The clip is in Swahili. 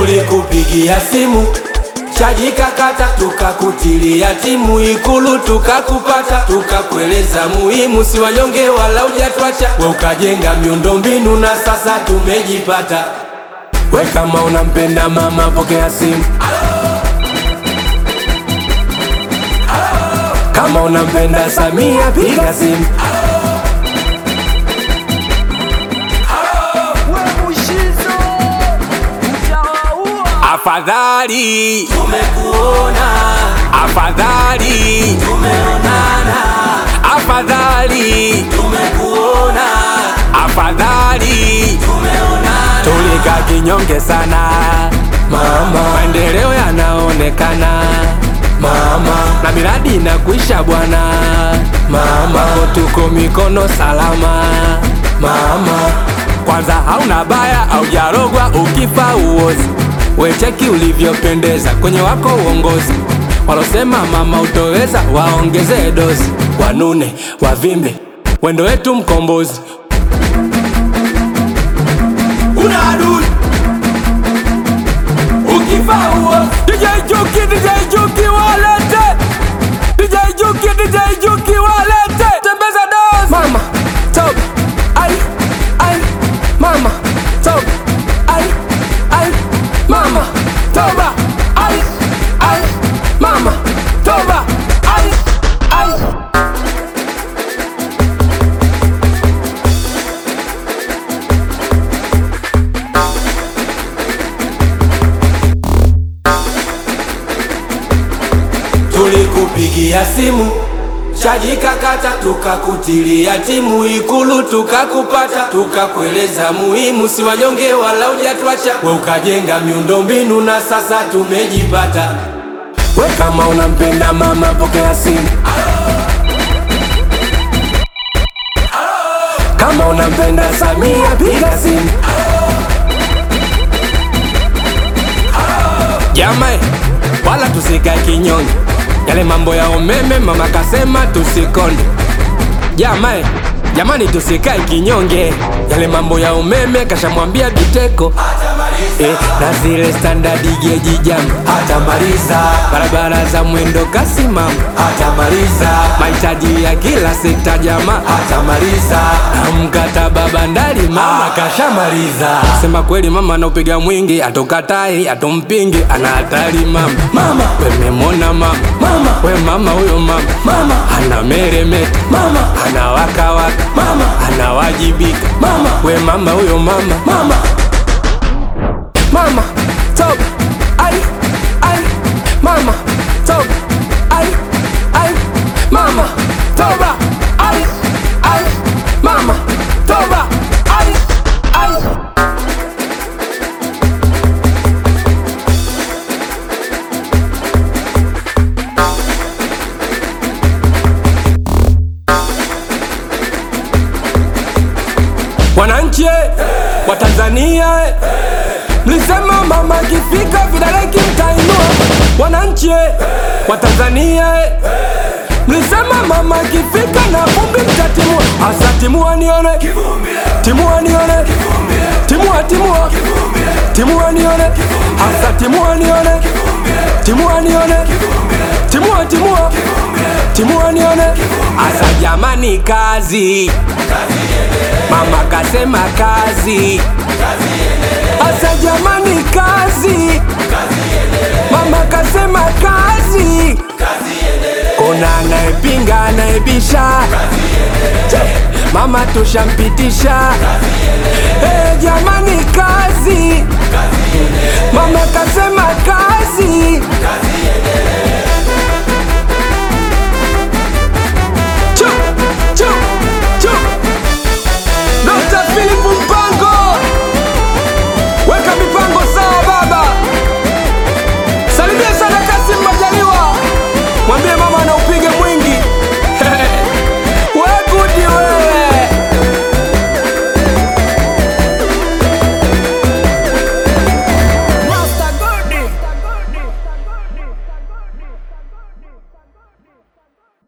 tulikupigia simu chaji kakata, tukakutilia timu Ikulu tukakupata, tukakueleza muhimu, si wanyonge wala hujatwacha, we ukajenga miundombinu na sasa tumejipata. We kama unampenda mama, pokea simu. Kama unampenda Samia, piga simu. Afadhali Tumekuona, afadhali tumeonana, afadhali tumekuona, afadhali tumeonana. tulika kinyonge sana mama, maendeleo yanaonekana mama, na miradi inakuisha bwana mama, Kwako tuko mikono salama mama. Kwanza hauna baya, haujarogwa, ukifa uozi, wecheki ulivyopendeza kwenye wako uongozi. Walosema mama utoweza, waongezee dozi, wanune wavimbe, wendo wetu mkombozi. Una adui ukifa uozi. DJ Juki, DJ Juki walete, DJ Juki, DJ Juki walete, tembeza dozi. Mama top, ai ai, mama top, ai ai, mama toba, ai ai, mama toba, ai ai. Tulikupigia simu chaji kakata, tukakutilia timu Ikulu tukakupata, tukakueleza muhimu, si wanyonge wala hujatwacha, we ukajenga miundombinu na sasa tumejipata. We kama unampenda mama, pokea simu. Kama unampenda Samia, piga simu. Jamani, wala tusikae kinyonge, yale mambo ya umeme mama kasema tusikonde. Jamani, jamani tusikae kinyonge, yale mambo ya umeme kashamwambia Biteko eh, na zile standard geji jam hatamaliza, barabara za mwendo kasi mama hatamaliza, mahitaji ya kila sekta jamaa hatamaliza, na mkataba bandari mama kashamaliza. Sema kweli mama anaupiga mwingi, atokatai atompingi, ana hatari mama. Mama wememona mama, mama we mama huyo mama, mama ana meremeta mama, ana waka waka mama, anawajibika mama, we mama huyo mama, mama Mama top ai ai mama top ai ai mama toba ai ai mama toba ai ai Wananchi eh, wa Tanzania eh, Mlisema mama akifika vidole kimtainua. Wananchi eh, wa Tanzania eh, mlisema mama akifika na vumbi mtatimua. Hasa timua nione, timua nione, timua timua, timua nione, hasa timua nione, timua nione, timua timua, timua nione, hasa jamani, kazi mama kasema kazi Asa jamani kazi, mama kasema kazi. Kuna anayepinga anayebisha, Che, mama tushampitisha. Eh, jamani kazi, mama kasema kazi.